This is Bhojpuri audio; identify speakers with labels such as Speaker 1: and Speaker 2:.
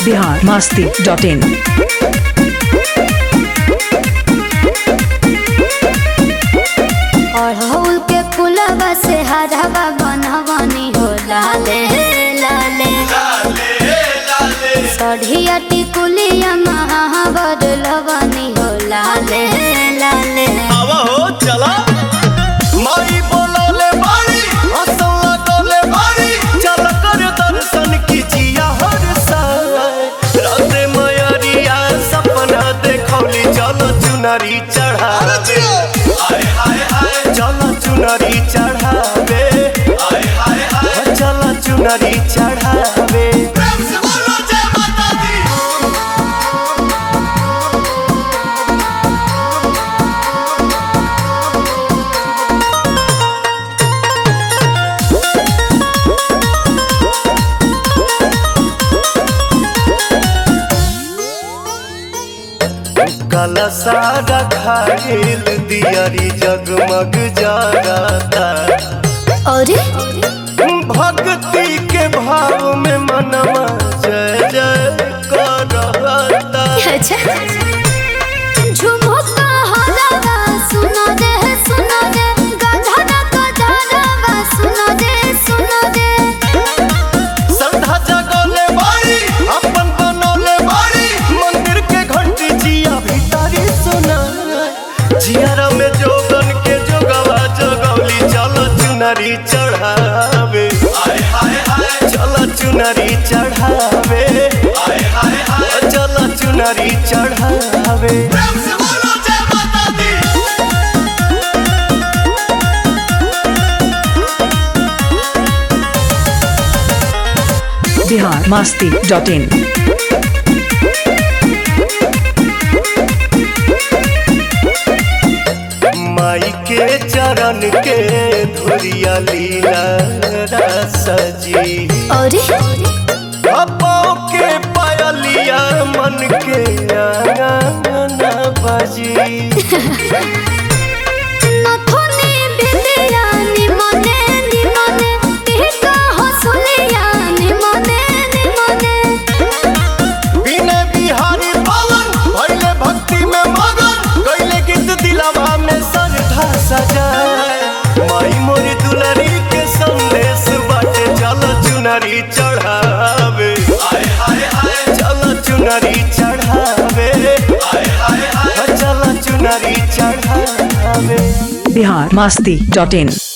Speaker 1: बिहार मास्ती डॉट इन
Speaker 2: अड़हुल के फूलवा से हरवा बनवनी हो लाले लाले सढ़िया टिकुलिया महावर लवनी हो लाले लाले
Speaker 3: आवा हो चला माई बोलौले बारी हंसौला डोले बारी चल कर दर्शन कीजिया हर साल राते मयरिया सपना देखौली चल चुनरी चढ़ावे हाय हाय हाय चल चुनरी चढ़ावे हाय हाय हाय चल चुनरी चढ़ावे प्रेम से बोलो जय माता दी काला सारा खाइल दियारी जगमग जाता
Speaker 2: अरे
Speaker 3: भक्ति के भाव में मनवा जय जय करता
Speaker 2: अच्छा झुमुका हलावा सुनो रे सुनो रे गधरा गधरावा सुनो रे सुनो रे
Speaker 3: श्रद्धा जगोले बारी अपन बनोले बारी मंदिर के घंटी जिया भीतरी सुना जियारा में जोगन के जोगवा जगौली चल चुनरी चढ़ावे हाय हाय हाय चल चुनरी चढ़ावे हाय हाय हाय चल चुनरी चढ़ावे प्रेम से बोलो जय माता दी
Speaker 1: बिहार मास्ती डॉट इन
Speaker 3: माई के चरण के धुरिया लीला सजी
Speaker 2: अरे
Speaker 3: पाओ के पायलिया मन के आंगन बजी
Speaker 2: नथुनी बिंदिया निमने निमने टिका हसुलिया निमने निमने
Speaker 3: बिने बिहारी पावन भैले भक्ति में मगन गैले गीत दिलवा में सरधा सजाए माई मोरी दुलरी के संदेश बाटे चल चुनरी चढ़ावे हाय हाय हाय चल चुनरी चढ़ावे हाय हाय हाय चल चुनरी चढ़ावे
Speaker 1: बिहार मास्ती डॉट इन